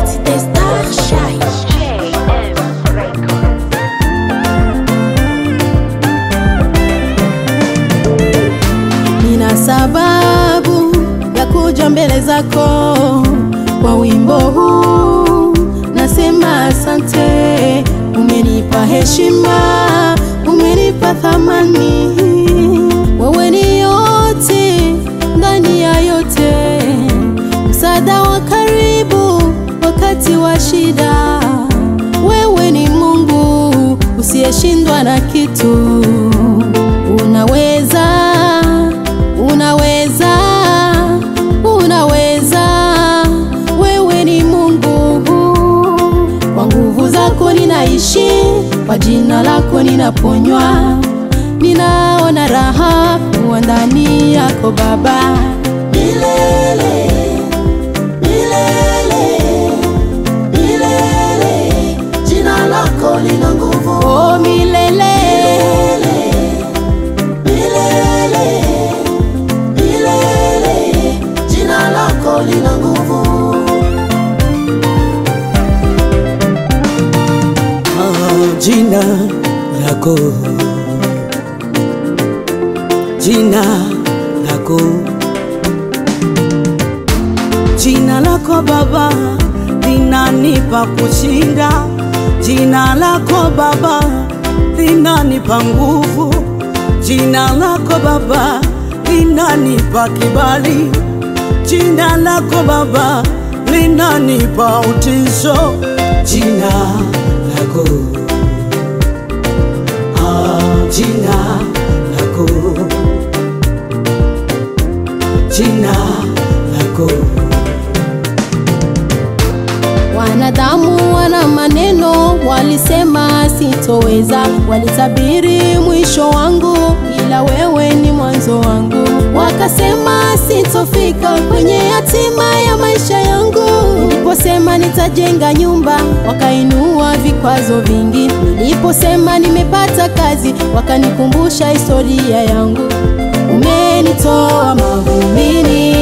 The Star Shine. Nina sababu ya kuja mbele zako kwa wimbo huu, nasema asante. Umenipa heshima, umenipa thamani, wewe ni yote ndani ya yote, msaada wa karibu wakati wa shida. Wewe ni Mungu usiyeshindwa na kitu, unaweza unaweza unaweza wewe ni mungu kwa nguvu zako ninaishi kwa jina lako ninaponywa ninaona raha kuwa ndani yako baba milele milele milele jina lako lina nguvu oh, milele milele milele jina lako lina nguvu Ah, jina lako jina lako jina lako baba linanipa kushinda jina lako baba linanipa nguvu jina lako baba linanipa kibali jina lako baba linanipa utisho jina lako ah, jina lako jina lako Wanadamu wana maneno, walisema sitoweza, walitabiri mwisho wangu, ila wewe ni mwanzo wangu. Wakasema sitofika kwenye hatima ya maisha yangu. Niliposema nitajenga nyumba, wakainua vikwazo vingi. Niliposema nimepata kazi, wakanikumbusha historia yangu. Umenitoa mavumbini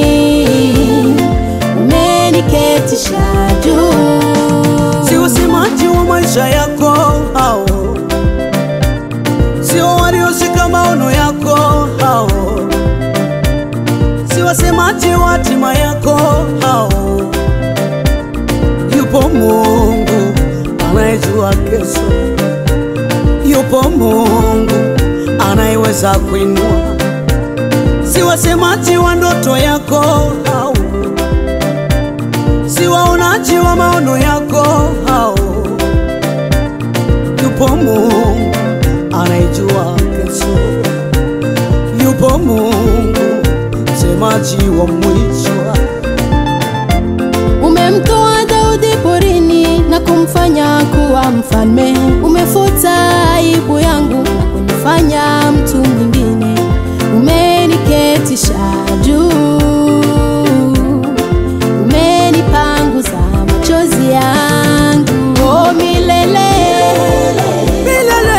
umeniketisha juu. si usemaji wa maisha yako hao sio walioshika maono yako hao si wasemaji wa hatima yako hao yupo mungu anayejua kesho yupo mungu anayeweza kuinua si wasemaji wa ndoto yako hao si waonaji wa maono yako hao. Yupo Mungu anayejua kesho, yupo Mungu msemaji wa mwisho. Umemtoa Daudi porini na kumfanya kuwa mfalme. Umefuta aibu yangu na kunifanya mtu mwingine. Umeniketisha juu, umenipanguza machozi yangu. Oh, milele Milele,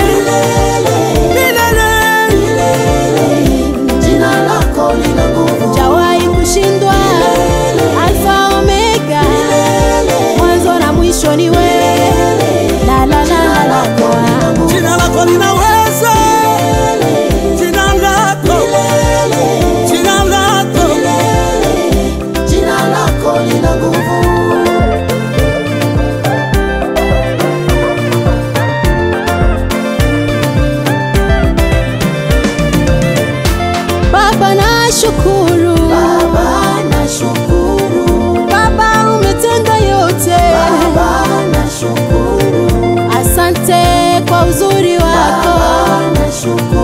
milele, jina lako lina nguvu, hujawahi kushindwa. Alfa Omega, mwanzo na mwisho ni wewe. La la la la la la. jina lako linaweza, jina lako, jina lako Jina lako lina nguvu. Baba na shukuru, Baba na shukuru, Baba umetenda yote, Baba na shukuru, asante kwa uzuri wako, Baba na shukuru.